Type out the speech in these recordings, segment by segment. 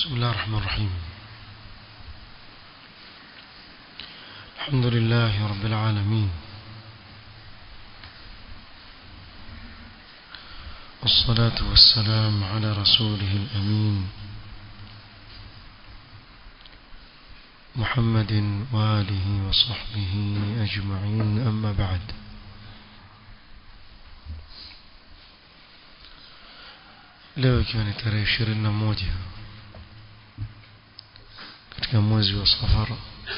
بسم الله الرحمن الرحيم الحمد لله رب العالمين والصلاة والسلام على رسوله الأمين محمد وآله وصحبه أجمعين أما بعد leo ikiwa ni tarehe ishirini na moja katika mwezi wa safara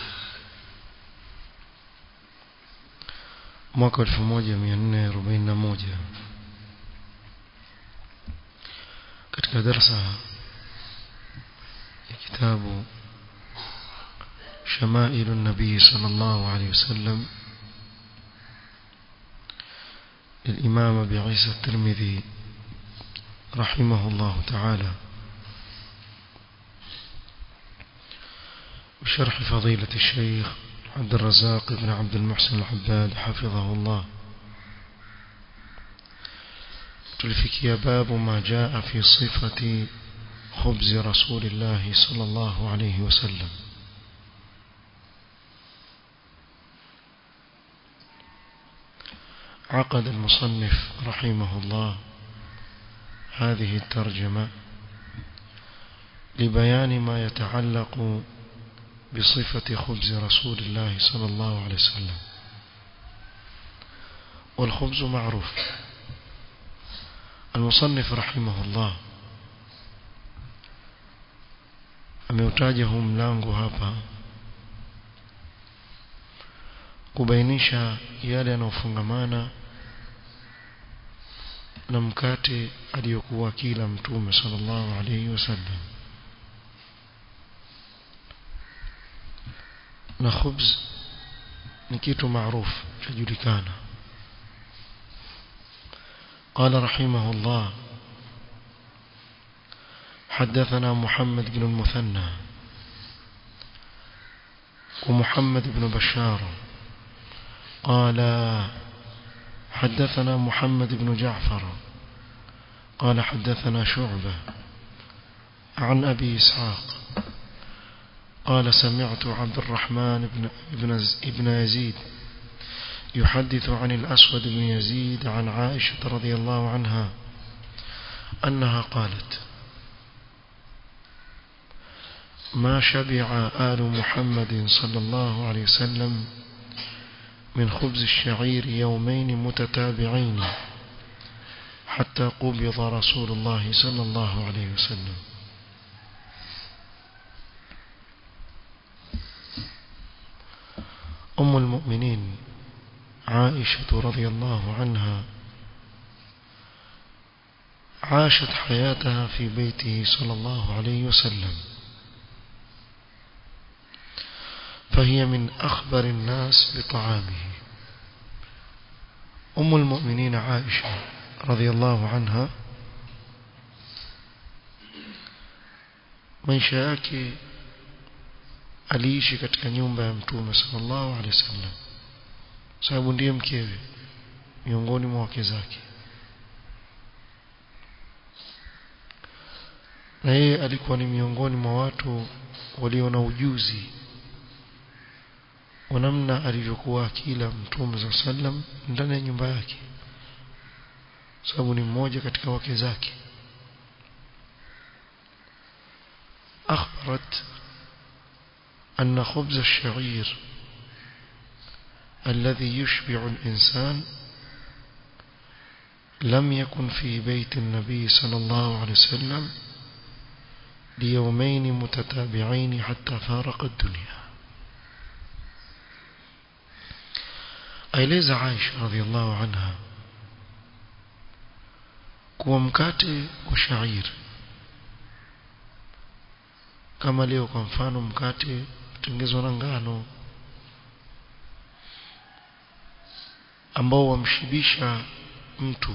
mwaka elfu moja mia nne arobaini na moja katika darsa ya kitabu شمائل النبي صلى الله عليه وسلم للإمام أبي عيسى الترمذي رحمه الله تعالى بشرح فضيلة الشيخ عبد الرزاق بن عبد المحسن العباد حفظه الله تلفكي باب ما جاء في صفة خبز رسول الله صلى الله عليه وسلم عقد المصنف رحمه الله هذه الترجمة لبيان ما يتعلق بصفة خبز رسول الله صلى الله عليه وسلم والخبز معروف المصنف رحمه الله ameutaja huu mlango hapa kubainisha yale yanayofungamana na mkate aliyokuwa kila mtume sallallahu alayhi wasallam na khubz ni kitu maarufu chajulikana قال رحمه الله حدثنا محمد بن المثنى ومحمد بن بشار قال حدثنا محمد بن جعفر قال حدثنا شعبة عن أبي إسحاق قال سمعت عبد الرحمن بن, ابن, ابن يزيد يحدث عن الأسود بن يزيد عن عائشة رضي الله عنها أنها قالت ما شبع آل محمد صلى الله عليه وسلم من خبز الشعير يومين متتابعين حتى قبض رسول الله صلى الله عليه وسلم أم المؤمنين عائشة رضي الله عنها عاشت حياتها في بيته صلى الله عليه وسلم فهي من أخبر الناس بطعامه أم المؤمنين عائشة رضي الله عنها maisha yake aliishi katika nyumba ya mtume sallallahu alaihi wasallam sababu ndiye mkewe miongoni mwa wake zake na yeye alikuwa ni miongoni mwa watu walio na ujuzi wa namna alivyokuwa akila mtume za sallam ndani ya nyumba yake sababu ni mmoja katika wake zake أخبرت أن خبز الشعير الذي يشبع الإنسان لم يكن في بيت النبي صلى الله عليه وسلم ليومين متتابعين حتى فارق الدنيا aeleza Aisha radhiallahu anha kuwa mkate wa shair kama leo kwa mfano mkate utengezwa na ngano ambao wamshibisha mtu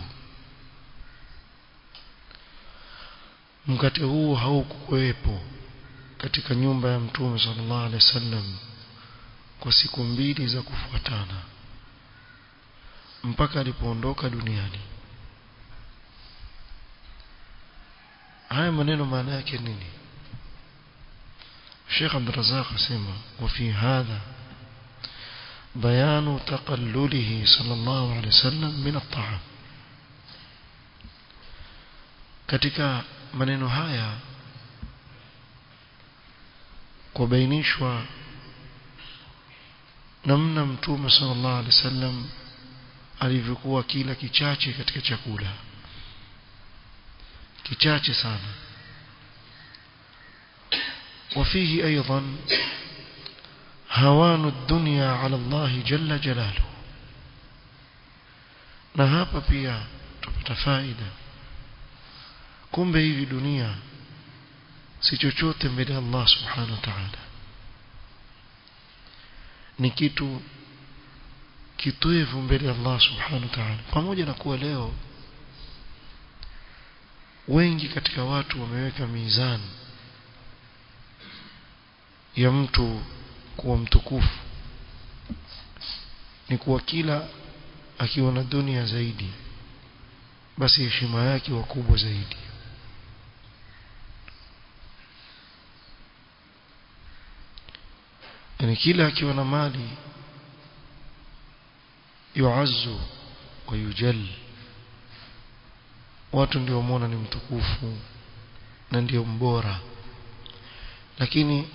mkate huu haukuwepo katika nyumba ya mtume sallallahu alaihi wasallam kwa siku mbili za kufuatana mpaka alipoondoka duniani haya maneno maana yake nini Sheikh Abdul Razzaq asema وفي هذا بيان تقلله صلى الله عليه وسلم من الطعام katika maneno haya kubainishwa namna mtume sallallahu alaihi wasallam alivyokuwa kila kichache katika chakula kichache sana وفيه أيضا هوان الدنيا على الله جل جلاله na hapa pia tupata faida kumbe hivi dunia si chochote mbele ya Allah subhanahu wa ta'ala ni kitu kitwevu mbele ya Allah subhanahu wa ta'ala pamoja na kuwa leo wengi katika watu wameweka mizani ya mtu kuwa mtukufu ni kuwa kila akiwa na dunia zaidi basi heshima yake wakubwa zaidi yani kila akiwa na mali yuazzu wa yujal watu ndio muona ni mtukufu na ndio mbora lakini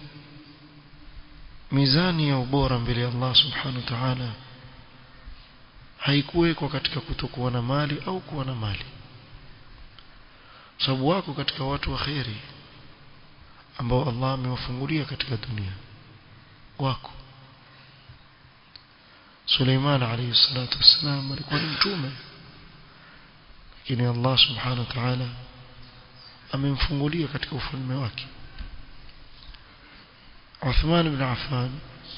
mizani ya ubora mbele ya Allah subhanahu wa ta'ala haikuwekwa katika kutokuwa na mali au kuwa na mali sababu wako katika watu wa kheri ambao Allah amewafungulia katika dunia wako Suleiman alayhi salatu wassalam alikuwa ni mtume lakini Allah subhanahu wa ta'ala amemfungulia katika ufalme wake Uthman ibn Affan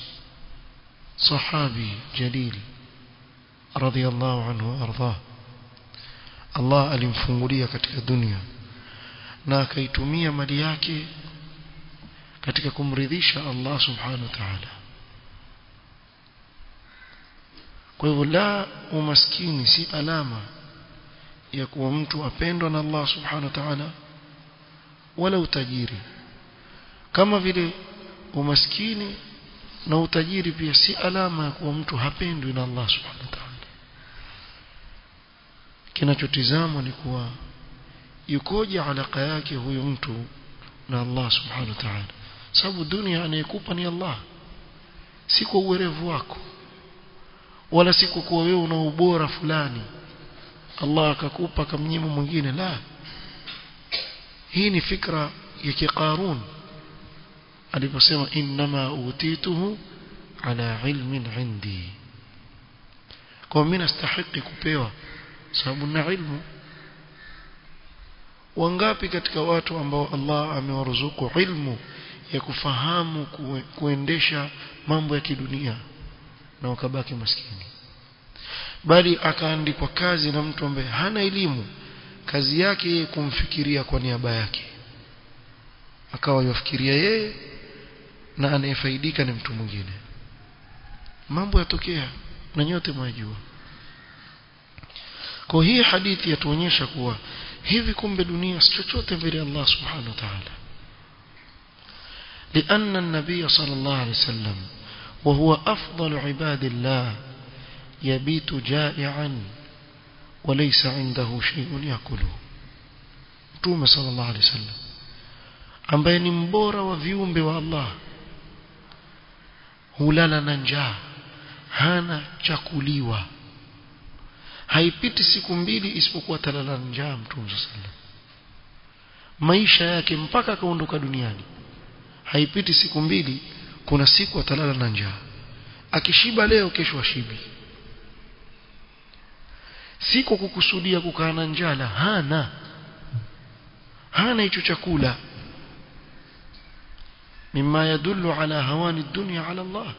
صحابي جليل رضي الله عنه وارضاه Allah alimfungulia katika dunia na akaitumia mali yake katika kumridhisha Allah subhanahu wa ta'ala kwa hivyo la umaskini si alama ya kuwa mtu apendwa na Allah subhanahu wa ta'ala wala utajiri kama vile umaskini na utajiri pia si alama ya kuwa mtu hapendwi na Allah subhanahu wa ta'ala kinachotizamwa ni kuwa yukoje alaka yake huyu mtu na Allah subhanahu wa ta'ala sababu dunia anayekupa ni Allah si kwa uwerevu wako wala si kwa kuwa wewe una ubora fulani Allah akakupa kamnyima mwingine la hii ni fikra ya kiqarun aliposema inma utituhu ala ilmin indi kwa mimi nastahili kupewa sababu na ilmu wangapi katika watu ambao Allah amewaruzuku ilmu ya kufahamu kue, kuendesha mambo ya kidunia na wakabaki maskini bali akaandikwa kazi na mtu ambaye hana elimu kazi yake yeye kumfikiria kwa niaba yake akawa yafikiria yeye na anayefaidika ni mtu mwingine mambo yatokea na nyote mwajua kwa hii hadithi yatuonyesha kuwa hivi kumbe dunia si chochote mbele ya Allah subhanahu wa ta'ala لأن النبي صلى الله عليه وسلم وهو أفضل عباد الله يبيت جائعا وليس عنده شيء يأكله توم صلى الله عليه وسلم ambaye ni mbora wa viumbe wa Allah hulala na njaa hana chakuliwa haipiti siku mbili isipokuwa talala njaa mtume sallam maisha yake mpaka akaondoka duniani haipiti siku mbili kuna siku atalala na njaa akishiba leo kesho ashibi siko kukusudia kukaa na njaa la hana hana hicho chakula مما يدل على هوان الدنيا على الله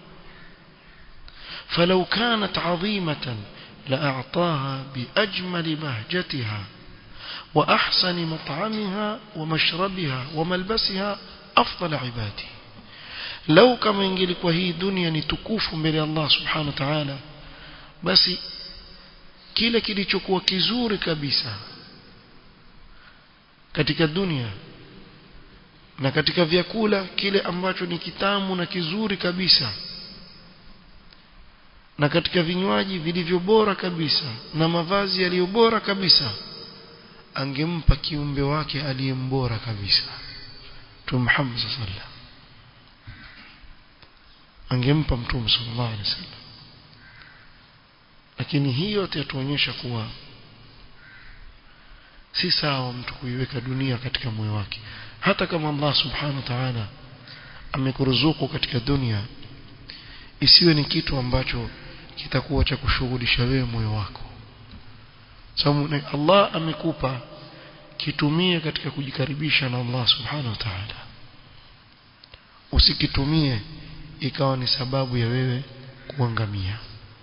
فلو كانت عظيمة لأعطاها بأجمل بهجتها وأحسن مطعمها ومشربها وملبسها أفضل عباده لو كما ينجلك وهي دنيا نتكوف من الله سبحانه وتعالى بس kile kilichokuwa kizuri kabisa katika dunia na katika vyakula kile ambacho ni kitamu na kizuri kabisa na katika vinywaji vilivyo bora kabisa na mavazi yaliyo bora kabisa angempa kiumbe wake aliyembora kabisa Mtume Muhammad sallallahu angempa Mtume sallallahu alaihi wasallam lakini hii yote yatuonyesha kuwa si sawa mtu kuiweka dunia katika moyo wake hata kama Allah subhanahu wa ta'ala amekuruzuku katika dunia isiwe ni kitu ambacho kitakuwa cha kushughulisha wewe moyo wako sababu Allah amekupa kitumie katika kujikaribisha na Allah subhanahu wa ta'ala usikitumie ikawa ni sababu ya wewe kuangamia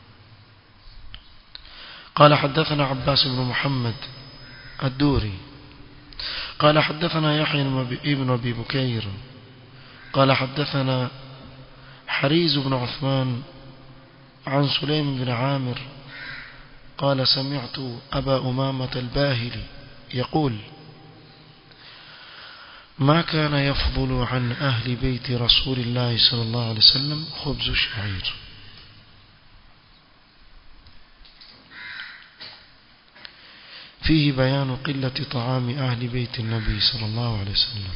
قال حدثنا عباس بن محمد الدوري قال حدثنا يحيى بن أبي بكير قال حدثنا حريز بن عثمان عن سليم بن عامر قال سمعت أبا أمامة الباهلي يقول ما كان يفضل عن أهل بيت رسول الله صلى الله عليه وسلم خبز الشعير فيه بيان قلة طعام أهل بيت النبي صلى الله عليه وسلم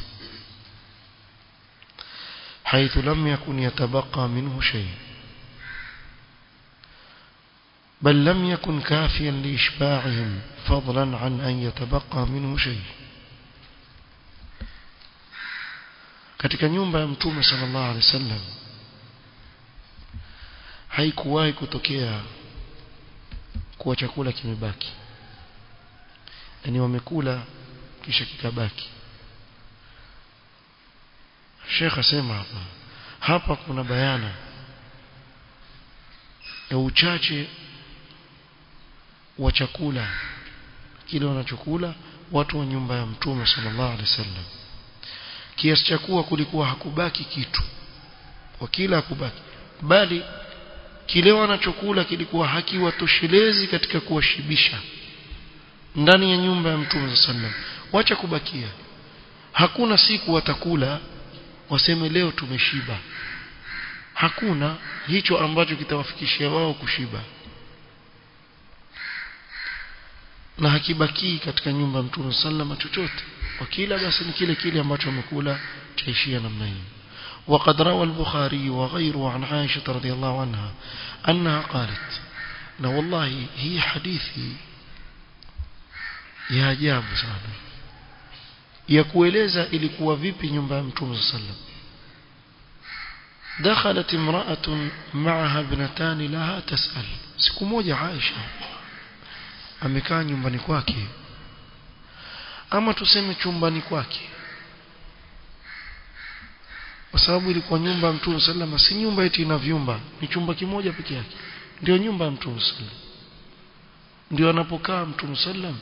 حيث لم يكن يتبقى منه شيء بل لم يكن كافيا لإشباعهم فضلا عن أن يتبقى منه شيء katika nyumba ya mtume sallallahu alaihi wasallam haikuwahi kutokea kuwa chakula kimebaki yani wamekula kisha kikabaki Sheikh asema hapa hapa kuna bayana ya uchache wa chakula kile wanachokula watu wa nyumba ya mtume sallallahu alaihi wasallam kiasi cha kuwa kulikuwa hakubaki kitu kwa kila hakubaki bali kile wanachokula kilikuwa hakiwatoshelezi katika kuwashibisha ndani ya nyumba ya mtume sallam wacha kubakia hakuna siku watakula waseme leo tumeshiba hakuna hicho ambacho kitawafikishia wao kushiba na hakibaki katika nyumba ya mtume sallam chochote wakila basi ni kile kile ambacho wamekula chaishia namna hiyo وقد روى البخاري وغيره عن عائشة رضي الله عنها أنها قالت na wallahi hii hadithi ya ajabu sana ya kueleza ilikuwa vipi nyumba ya mtume sallam دخلت امرأة معها ابنتان لها تسأل siku moja Aisha amekaa nyumbani kwake ama tuseme chumbani kwake kwa sababu ilikuwa nyumba ya mtume sallam si nyumba eti ina vyumba ni chumba kimoja peke yake ndio nyumba ya mtume sallam ndio anapokaa mtume sallam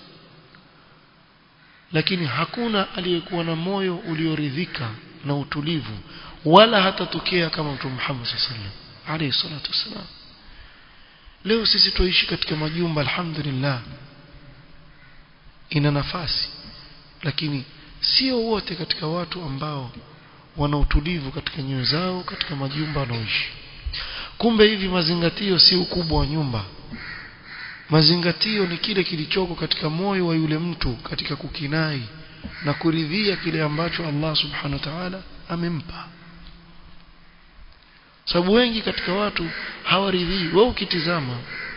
lakini hakuna aliyekuwa na moyo ulioridhika na utulivu wala hatatokea kama mtume Muhammad sallam alayhi salatu wasalam leo sisi tuishi katika majumba alhamdulillah ina nafasi lakini sio wote katika watu ambao wana utulivu katika nyoyo zao katika majumba wanaoishi kumbe hivi mazingatio si ukubwa wa nyumba mazingatio ni kile kilichoko katika moyo wa yule mtu katika kukinai na kuridhia kile ambacho Allah subhanahu wa ta'ala amempa sababu wengi katika watu hawaridhii wewe ukitizama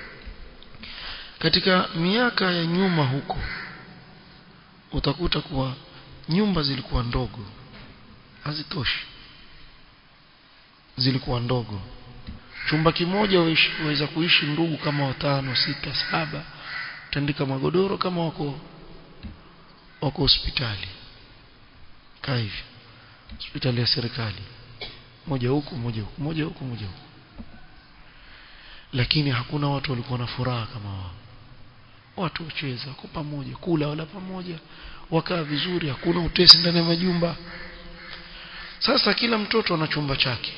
katika miaka ya nyuma huko utakuta kuwa nyumba zilikuwa ndogo hazitoshi zilikuwa ndogo chumba kimoja waweza kuishi ndugu kama watano sita saba tandika magodoro kama wako wako hospitali kaa hivi hospitali ya serikali moja huku moja huku moja huku moja huku lakini hakuna watu walikuwa na furaha kama wao watu wacheza kwa pamoja kula wala pamoja wakaa vizuri hakuna utesi ndani ya majumba sasa kila mtoto ana chumba chake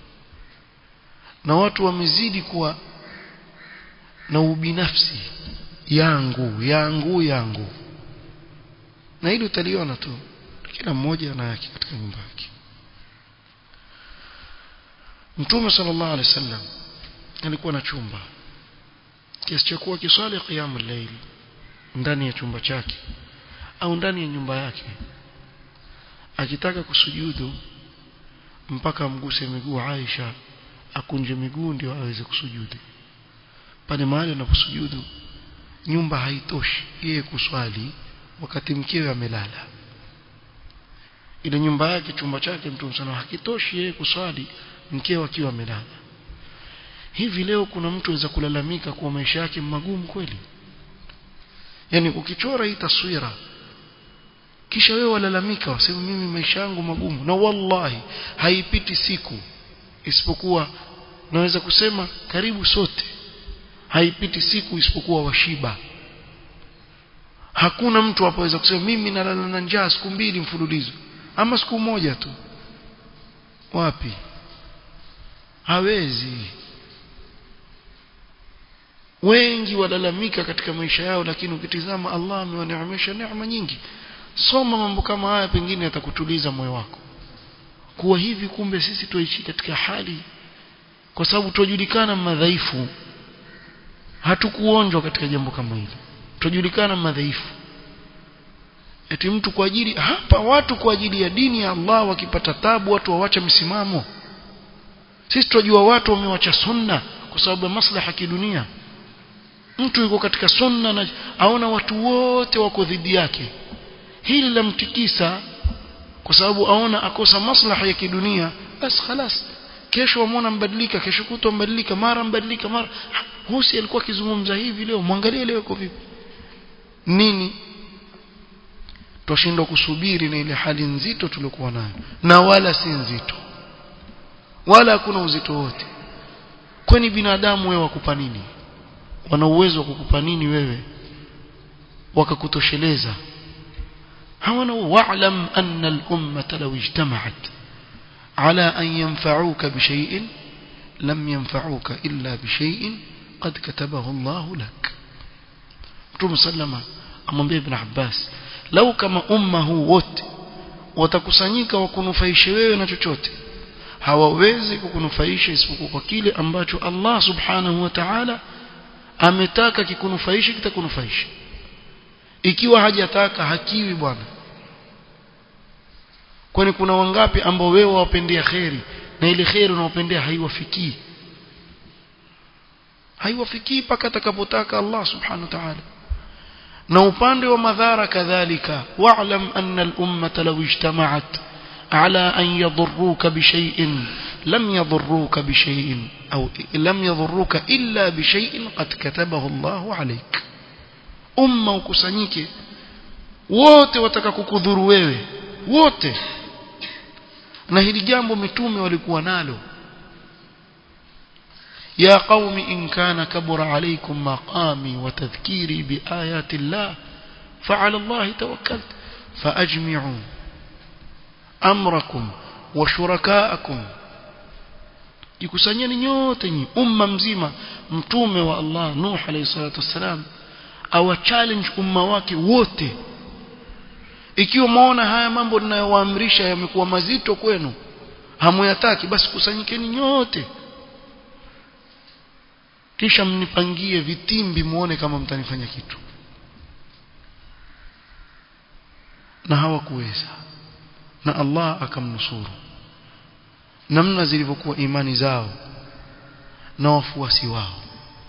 na watu wamezidi kuwa na ubinafsi yangu yangu yangu na hili utaliona tu kila mmoja ana yake katika nyumba yake Mtume sallallahu alaihi wasallam alikuwa na chumba kiasi cha kuwa kiswali qiyamul layl ndani ya chumba chake au ndani ya nyumba yake akitaka kusujudu mpaka amguse miguu Aisha akunje miguu ndio aweze kusujudu pale mahali anaposujudu nyumba haitoshi yeye kuswali wakati mkewe amelala ile nyumba yake chumba chake mtume sana hakitoshi yeye kuswali mkewe akiwa amelala hivi leo kuna mtu aweza kulalamika kuwa maisha yake magumu kweli yani ukichora hii taswira kisha wewe walalamika wasema mimi maisha yangu magumu na wallahi haipiti siku isipokuwa naweza kusema karibu sote haipiti siku isipokuwa washiba hakuna mtu apoweza kusema mimi nalala na njaa siku mbili mfululizo ama siku moja tu wapi hawezi wengi walalamika katika maisha yao lakini ukitizama Allah amewaneemesha neema nyingi soma mambo kama haya pengine atakutuliza moyo wako kuwa hivi kumbe sisi tuishi katika hali kwa sababu tujulikana madhaifu hatukuonjwa katika jambo kama hili tujulikana madhaifu eti mtu kwa ajili hapa watu kwa ajili ya dini ya Allah wakipata tabu watu wawacha msimamo sisi tunajua watu wamewacha sunna kwa sababu ya maslaha ya kidunia mtu yuko katika sunna na aona watu wote wako dhidi yake hili la mtikisa kwa sababu aona akosa maslaha ya kidunia basi خلاص kesho wamwona mbadilika kesho kutwa mbadilika mara mbadilika mara husi alikuwa akizungumza hivi leo mwangalie leo iko vipi nini twashindwa kusubiri na ile hali nzito tuliokuwa nayo na wala si nzito wala hakuna uzito wote kwani binadamu wewe wakupa nini wana uwezo wa kukupa nini wewe wakakutosheleza hawana wa'lam anna al-ummata law ijtama'at ala an yanfa'uka bi shay'in lam yanfa'uka illa bi shay'in qad katabahu Allah lak Mtume sallama amwambia Ibn Abbas lau kama umma huu wote watakusanyika wakunufaishe wewe na chochote hawawezi kukunufaisha isipokuwa kwa kile ambacho Allah subhanahu wa ta'ala ametaka kikunufaishe kitakunufaisha ikiwa hajataka hakiwi bwana kwani kuna wangapi ambao wewe wapendea kheri na ile kheri unaopendea haiwafikii haiwafikii mpaka atakapotaka Allah subhanahu wa ta'ala na upande wa madhara kadhalika wa'lam anna al-ummata law ijtama'at ala an yadhurruka bi shay'in lam yadhurruka bi shay'in aw lam yadhurruka illa bi shay'in qad katabahu Allah alayk umma ukusanyike wote wataka kukudhuru wewe wote na hili jambo mitume walikuwa nalo يا قوم إن كان كبر عليكم مقامي وتذكيري بآيات الله فعلى الله توكلت فأجمعوا أمركم وشركاءكم jikusanyeni nyote nyi umma mzima mtume wa Allah Nuh alayhi salatu wassalam awa challenge umma wake wote ikiwa muona haya mambo ninayowaamrisha yamekuwa mazito kwenu hamuyataki basi kusanyikeni nyote kisha mnipangie vitimbi muone kama mtanifanya kitu na hawakuweza na Allah akamnusuru namna zilivyokuwa imani zao na wafuasi wao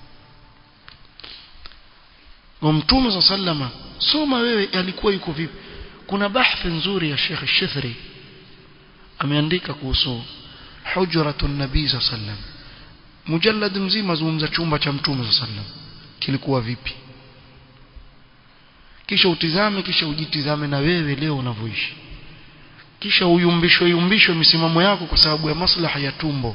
wa mtume sallama soma wewe alikuwa yuko vipi kuna bahthi nzuri ya Sheikh Shithri ameandika kuhusu hujratun nabii sallam mujallad mzima zungumza chumba cha mtume sallam kilikuwa vipi kisha utizame kisha ujitizame na wewe leo unavyoishi kisha uyumbishwe yumbishwe misimamo yako kwa sababu ya maslaha ya tumbo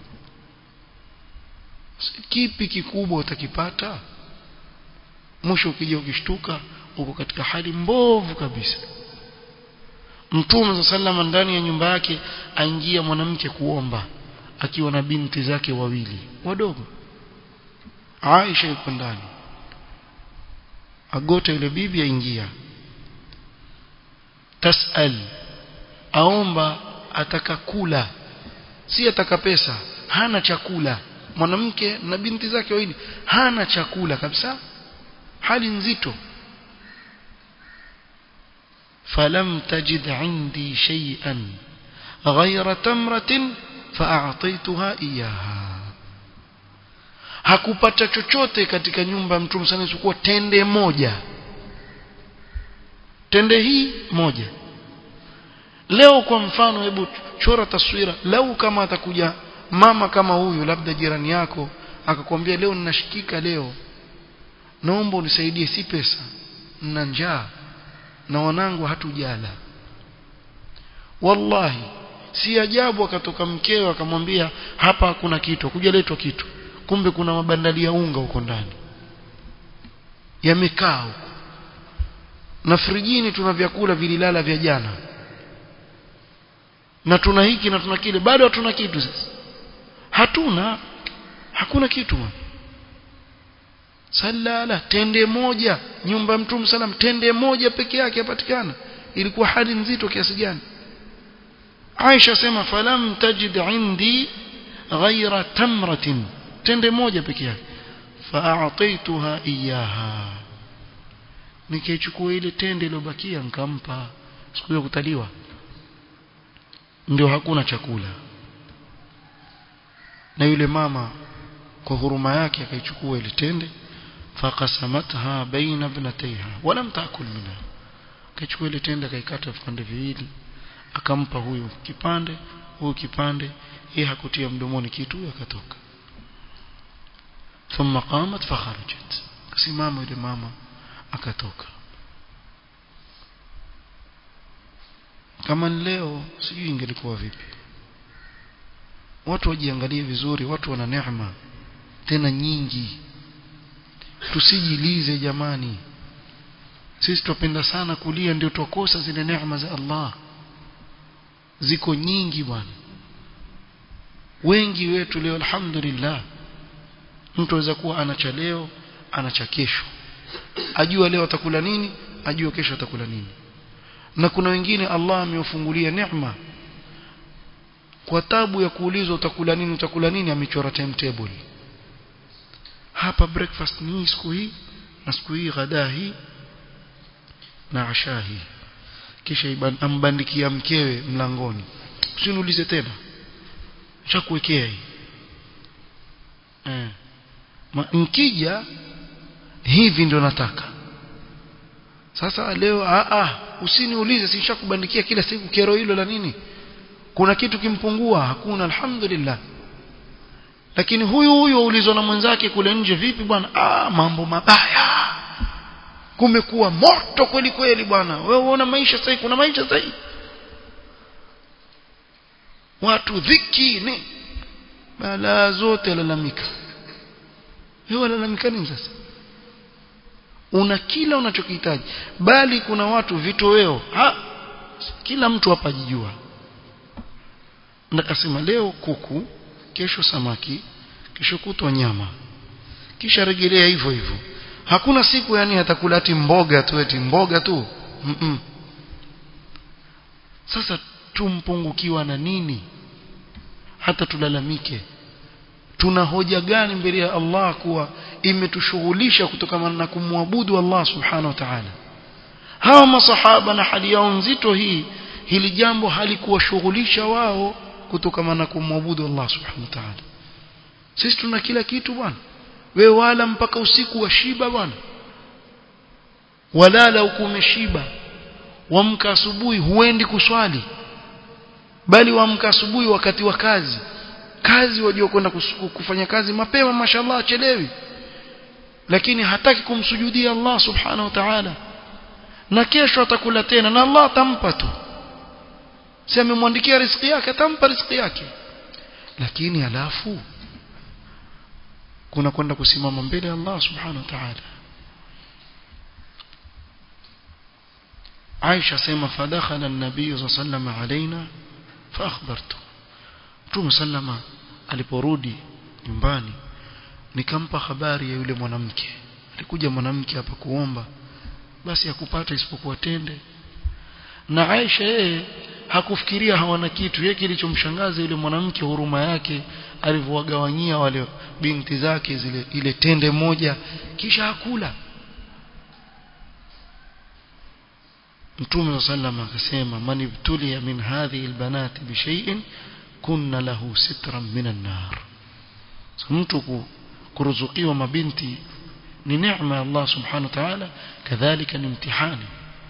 kipi kikubwa utakipata mwisho ukija ukishtuka uko katika hali mbovu kabisa mtume sallama ndani ya nyumba yake aingia mwanamke kuomba akiwa na binti zake wawili wadogo Aisha yuko ndani agota yule bibi aingia tasal aomba ataka kula si ataka pesa hana chakula mwanamke na binti zake wawili hana chakula kabisa hali nzito falam tajid indi shay'an ghayra tamratin fa'ataytuha iyaha hakupata chochote katika nyumba ya mtume sana isipokuwa tende moja tende hii moja leo kwa mfano hebu chora taswira lau kama atakuja mama kama huyu labda jirani yako akakwambia leo ninashikika leo naomba unisaidie si pesa nina njaa na wanangu hatujala wallahi si ajabu akatoka mkeo akamwambia hapa hakuna kitu kujaletwa kitu kumbe kuna mabandali ya unga huko ndani yamekaa huko na frijini tuna vyakula vililala vya jana na tuna hiki na tuna kile bado hatuna kitu sasa hatuna hakuna kitu salala tende moja nyumba ya mtume salam tende moja peke yake yapatikana ilikuwa hali nzito kiasi gani Aisha sema falam tajid indi ghaira tamratin tende moja peke yake fa'ataituha iyaha nikaichukua ile tende iliyobakia nikampa siku ya kutaliwa ndio hakuna chakula na yule mama kwa huruma yake akaichukua ile tende faqasamatha baina ibnatayha walam taakul minha akaichukua ile tende akaikata vipande viwili akampa huyu kipande huyu kipande yeye hakutia mdomoni kitu akatoka thumma qamat fakharajat kasimama yule mama akatoka kama leo sijui ingelikuwa vipi watu wajiangalie vizuri watu wana neema tena nyingi tusijilize jamani sisi tupenda sana kulia ndio tukosa zile neema za Allah ziko nyingi bwana wengi wetu leo alhamdulillah mtu aweza kuwa ana cha leo ana cha kesho ajua leo atakula nini ajua kesho atakula nini na kuna wengine Allah amewafungulia neema kwa tabu ya kuulizwa utakula nini utakula nini amechora timetable hapa breakfast ni siku hii na siku hii ghadaa hii na asha hii kisha ambandikia mkewe mlangoni usiniulize tena chakuwekea hii eh nkija hivi ndio nataka sasa leo a a usiniulize sishakubandikia kila siku kero hilo la nini kuna kitu kimpungua hakuna alhamdulillah lakini huyu huyu aulizwa na mwenzake kule nje vipi bwana ah mambo mabaya kumekuwa moto kweli kweli bwana wewe unaona maisha sasa kuna maisha sasa watu dhiki ni balaa zote lalamika wewe lalamika nini sasa una kila unachokihitaji bali kuna watu vitoweo ha kila mtu hapa jijua nakasema leo kuku kesho samaki kesho kutwa nyama kisha rejelea hivyo hivyo hakuna siku yani atakula ati mboga tu eti mboga tu mm -mm. sasa tumpungukiwa na nini hata tulalamike tuna hoja gani mbele ya Allah kuwa imetushughulisha kutokana na kumwabudu Allah subhanahu wa ta'ala hawa masahaba na hali yao nzito hii hili jambo halikuwashughulisha wao kutokana na kumwabudu Allah subhanahu wa ta'ala sisi tuna kila kitu bwana wewe wala mpaka usiku wa shiba bwana walala huku umeshiba wamka asubuhi huendi kuswali bali wamka asubuhi wakati wa kazi kazi wajua kwenda kufanya kazi mapema mashallah chelewi lakini hataki kumsujudia Allah subhanahu wa ta'ala na kesho atakula tena na Allah atampa tu si amemwandikia riziki yake atampa riziki yake lakini alafu kuna kwenda kusimama mbele ya Allah subhanahu wa ta'ala Aisha sema fadakhala an-nabiy sallallahu alaina fa akhbartu Mtume sallama aliporudi nyumbani nikampa habari ya yule mwanamke alikuja mwanamke hapa kuomba basi hakupata isipokuwa tende na Aisha yeye hakufikiria hawana kitu yeye kilichomshangaza yule mwanamke huruma yake alivyowagawanyia wale binti zake zile ile tende moja kisha hakula Mtume sallam akasema man ibtuliya min hadhihi albanati bi shay'in kunna lahu sitran minan nar so, mtu kuruzukiwa mabinti ni neema ya Allah subhanahu wa ta'ala kadhalika ni mtihani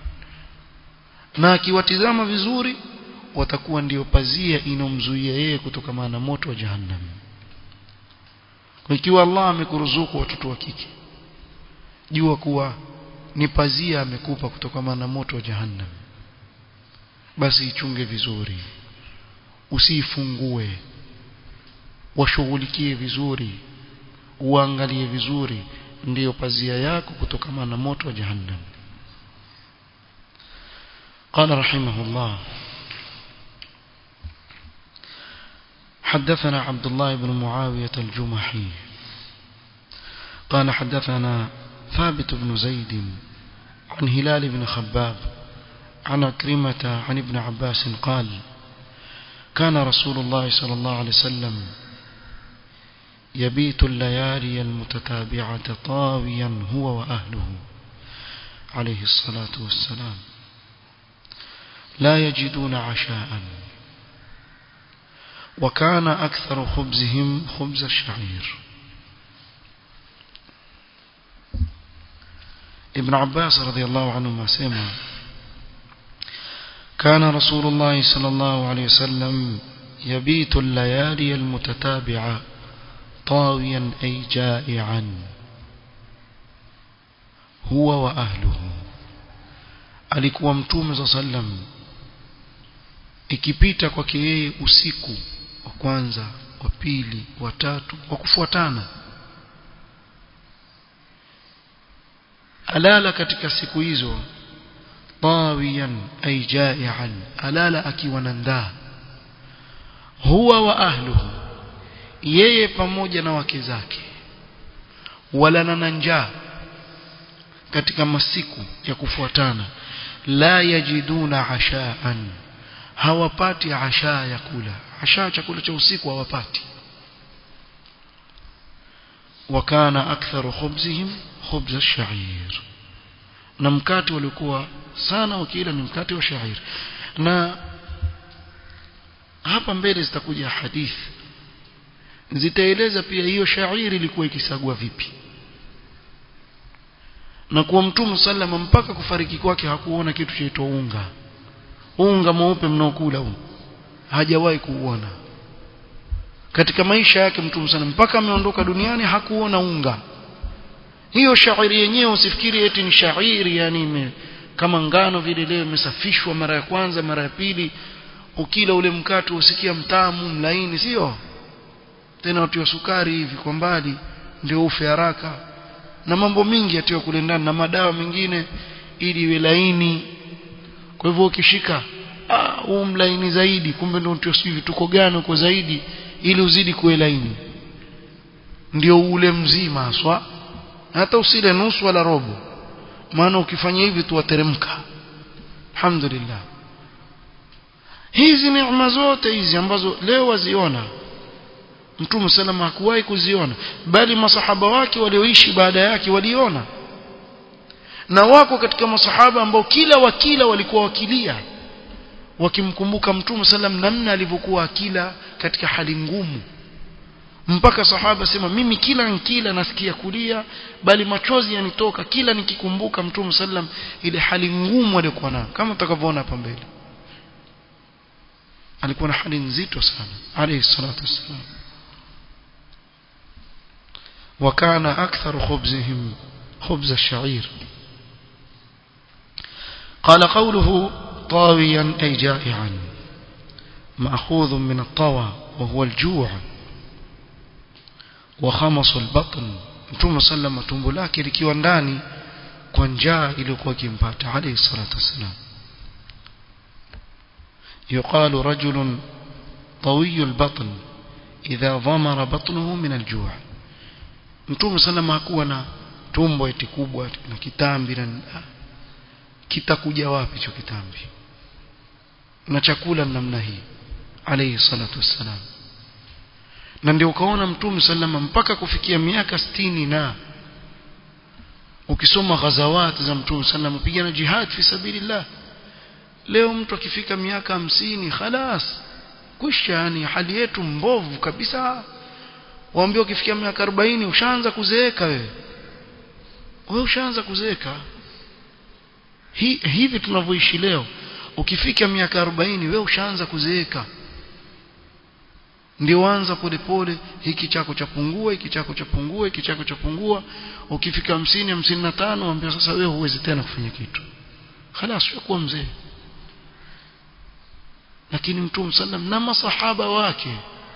na akiwatizama vizuri watakuwa ndio pazia inomzuia yeye kutokana na moto wa jahannam kwa ikiwa Allah amekuruzuku watoto wa kike jua kuwa ni pazia amekupa kutokana na moto wa jahannam basi ichunge vizuri usiifungue washughulikie vizuri uangalie vizuri ndiyo pazia yako kutokana na moto wa jahannam قال رحمه الله حدثنا عبد الله بن معاوية الجمحي قال حدثنا ثابت بن زيد عن هلال بن خباب عن أكرمة عن ابن عباس قال كان رسول الله صلى الله عليه وسلم يبيت الليالي المتتابعة طاويا هو وأهله عليه الصلاة والسلام لا يجدون عشاء وكان أكثر خبزهم خبز الشعير ابن عباس رضي الله عنهما سمع كان رسول الله صلى الله عليه وسلم يبيت الليالي المتتابعة طاويا أي جائعا هو وأهله alikuwa mtume za sallam ikipita kwake yeye usiku wa kwanza wa pili wa tatu wa kufuatana alala katika siku hizo tawiyan ay jai'an alala akiwa na ndaa huwa wa ahluhu yeye pamoja na wake zake wala na njaa katika masiku ya kufuatana la yajiduna ashaan hawapati ashaa ya kula ashaa chakula cha usiku hawapati wakana aktharu khubzihim khubz ash-sha'ir na mkate walikuwa sana wakila ni mkate wa shair na hapa mbele zitakuja hadithi zitaeleza pia hiyo shairi ilikuwa ikisagwa vipi na kuwa mtume sallama mpaka kufariki kwake hakuona kitu chaitwa unga unga mweupe mnaokula huu hajawahi kuuona katika maisha yake mtume sana mpaka ameondoka duniani hakuona unga hiyo shairi yenyewe usifikiri eti ni shairi yani ime, kama ngano vile leo imesafishwa mara ya kwanza mara ya pili ukila ule mkate usikia mtamu mlaini sio tena watu wa sukari hivi kwa mbali ndio ufe haraka na mambo mingi yatiwa kule ndani na madawa mengine ili iwe laini kwa hivyo ukishika huu mlaini zaidi kumbe ndio ndio sijui vituko gani uko zaidi ili uzidi kuwe laini ndio ule mzima haswa hata usile nusu wala robo maana ukifanya hivi tu wateremka alhamdulillah hizi neema zote hizi ambazo leo waziona Mtume salama hakuwahi kuziona bali masahaba wake walioishi baada yake waliona na wako katika masahaba ambao kila wakila walikuwa wakilia wakimkumbuka Mtume sallam namna alivyokuwa akila katika hali ngumu mpaka sahaba sema mimi kila nkila nasikia kulia bali machozi yanitoka kila nikikumbuka Mtume sallam ile hali ngumu aliyokuwa nayo kama utakavyoona hapa mbele alikuwa na hali nzito sana alayhi salatu wassalam وكان أكثر خبزهم خبز الشعير قال قوله طاويا أي جائعا مأخوذ من الطوى وهو الجوع وخمص البطن mtume sallama tumbo lake likiwa ndani kwa njaa iliyokuwa kimpata alayhi salatu wassalam يقال رجل طوي البطن إذا ضمر بطنه من الجوع mtume sallama hakuwa na tumbo eti kubwa na kitambi na kitakuja wapi hicho kitambi na chakula namna hii alayhi salatu wassalam na ndio ukaona mtume sallama mpaka kufikia miaka sitini na ukisoma ghazawat za mtume sallama pigana jihad fi sabilillah leo mtu akifika miaka hamsini khalas kusha yani hali yetu mbovu kabisa waambie ukifikia miaka 40 ushaanza kuzeeka wewe wewe ushaanza kuzeeka Hi, hivi tunavyoishi leo ukifika miaka 40 wewe ushaanza kuzeeka ndio anza polepole hiki chako chapungua hiki chako chapungua hiki chako chapungua ukifika 50 55 waambia sasa wewe huwezi tena kufanya kitu خلاص ushakuwa mzee lakini mtume sallam na masahaba wake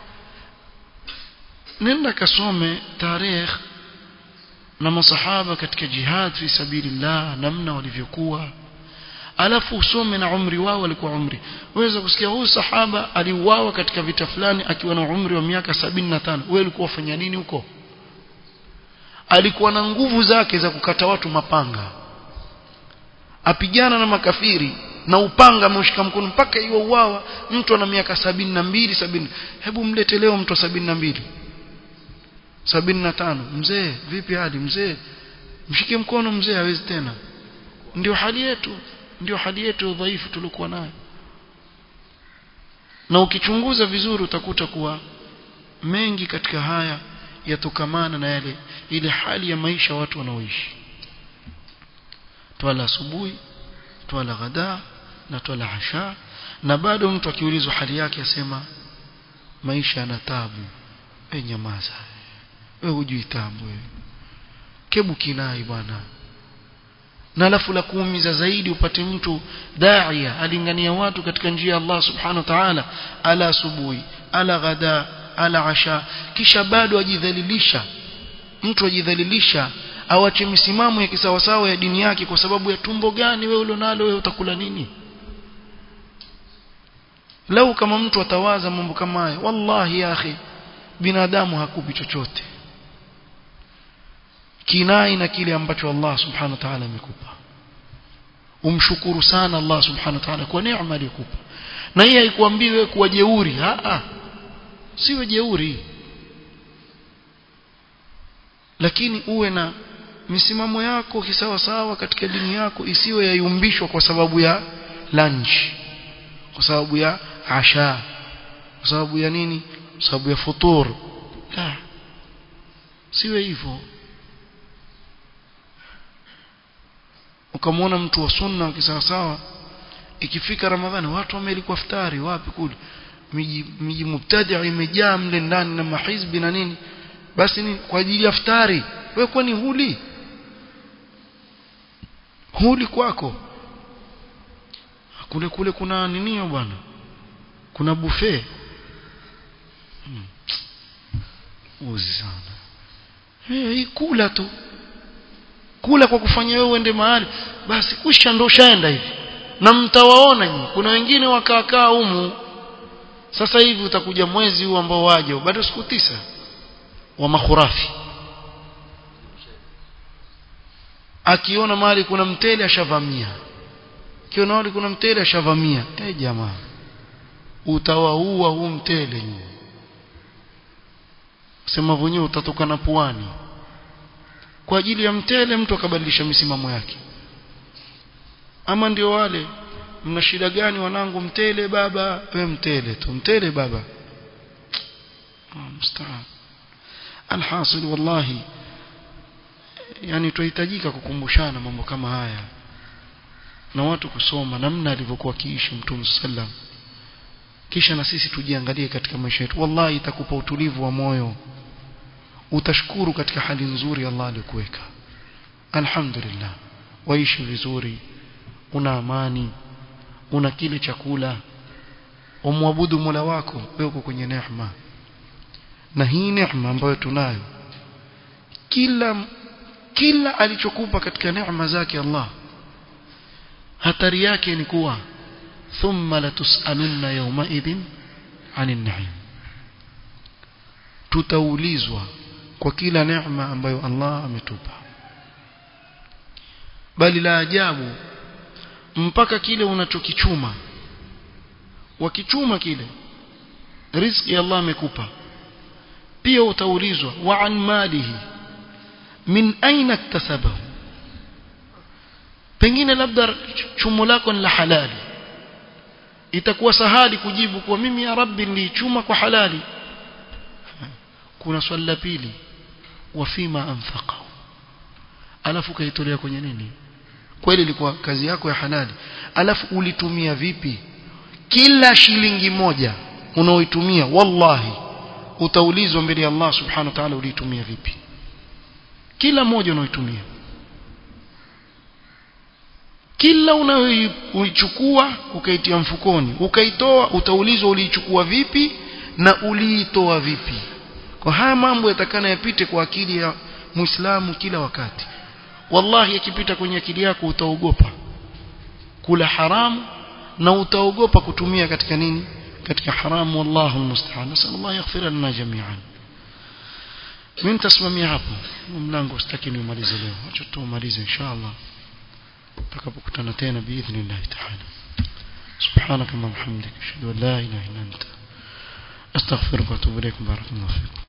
nenda kasome tarehe na masahaba katika jihad fi sabilillah namna walivyokuwa alafu usome na umri wao walikuwa umri waweza kusikia huyu sahaba aliuawa katika vita fulani akiwa na umri wa miaka 75 wewe ulikuwa ufanya nini huko alikuwa na nguvu zake za kukata watu mapanga apigana na makafiri na upanga ameushika mkono mpaka hiyo uwawa mtu ana miaka sabini na mbili sabini hebu mlete leo mtu sabini na mbili sabini na tano mzee vipi hali mzee mshike mkono mzee hawezi tena ndio hali yetu ndio hali yetu ya udhaifu tulikuwa nayo na ukichunguza vizuri utakuta kuwa mengi katika haya yatokamana na yale ile hali ya maisha watu wanaoishi twala asubuhi twala ghadaa na twala asha na bado mtu akiulizwa hali yake asema maisha yana tabu we nyamaza we hujui tabu we kebu kinai bwana na alafu la kuumiza zaidi upate mtu daia alingania watu katika njia ya Allah subhanahu wa ta'ala ala asubuhi ala ghada ala asha kisha bado ajidhalilisha mtu ajidhalilisha awache misimamo ya kisawasawa ya dini yake kwa sababu ya tumbo gani wewe ulionalo wewe utakula nini lau kama mtu atawaza mambo kama haya wallahi ya akhi binadamu hakupi chochote kinai na kile ambacho Allah subhanahu wa ta'ala amekupa umshukuru sana Allah subhanahu wa ta'ala kwa neema aliyokupa na hii haikuambii wewe kuwa jeuri a a siwe jeuri lakini uwe na misimamo yako kisawa sawa katika dini yako isiwe yayumbishwa kwa sababu ya lunch kwa sababu ya asha kwa sababu ya nini kwa sababu ya futur la siwe hivyo ukamwona mtu wa sunna kisawa sawa ikifika ramadhani watu wamelikuwa iftari wapi kule miji miji mubtadi imejaa mle ndani na mahizbi na nini basi ni kwa ajili ya iftari wewe kwani huli huli kwako kule kule kuna ninio bwana kuna buffet hmm. uzi sana hey, kula tu kula kwa kufanya wewe uende mahali basi kusha ndo shaenda hivi na mtawaona nyinyi kuna wengine wakaakaa humu sasa hivi utakuja mwezi huu ambao waje bado siku tisa wa makhurafi akiona mahali kuna mtele ashavamia akiona mahali kuna mtele ashavamia eh hey, jamaa utawaua huu mtele nyinyi sema wenyewe utatoka na puani kwa ajili ya mtele mtu akabadilisha misimamo yake ama ndio wale mna shida gani wanangu mtele baba we mtele tu mtele baba mstaan alhasil wallahi yani tuhitajika kukumbushana mambo kama haya na watu kusoma namna alivyokuwa kiishi mtume sallam kisha na sisi tujiangalie katika maisha yetu wallahi itakupa utulivu wa moyo utashukuru katika hali nzuri Allah alikuweka alhamdulillah waishi vizuri una amani una kile chakula umwabudu Mola wako wewe uko kwenye neema na hii neema ambayo tunayo kila kila alichokupa katika neema zake Allah hatari yake ni kuwa thumma latusalunna yawma idhin anin na'im tutaulizwa kwa kila neema ambayo Allah ametupa bali la ajabu mpaka kile unachokichuma wakichuma kile riziki Allah amekupa pia utaulizwa wa an malihi min aina iktasabahu pengine labda chumo lako ni la halali itakuwa sahali kujibu kwa mimi ya rabbi nilichuma kwa halali kuna swali la pili wafima anfaqa alafu kaitolea kwenye nini kweli ilikuwa kazi yako ya halali alafu ulitumia vipi kila shilingi moja unaoitumia wallahi utaulizwa mbele ya Allah subhanahu wa ta'ala uliitumia vipi kila moja unaoitumia kila unayoichukua ukaitia mfukoni ukaitoa utaulizwa uliichukua vipi na uliitoa vipi kwa haya mambo yatakana yapite kwa akili ya muislamu kila wakati wallahi yakipita kwenye akili yako utaogopa kula haramu na utaogopa kutumia katika nini katika haramu wallahu almusta'an nasallallahu yaghfir lana jami'an mimi nitasimamia hapo mlango sitaki nimalize leo acha tumalize inshallah tutakapokutana tena biidhnillah ta'ala سبحانك اللهم وبحمدك اشهد ان لا اله الا انت استغفرك واتوب اليك بارك الله فيكم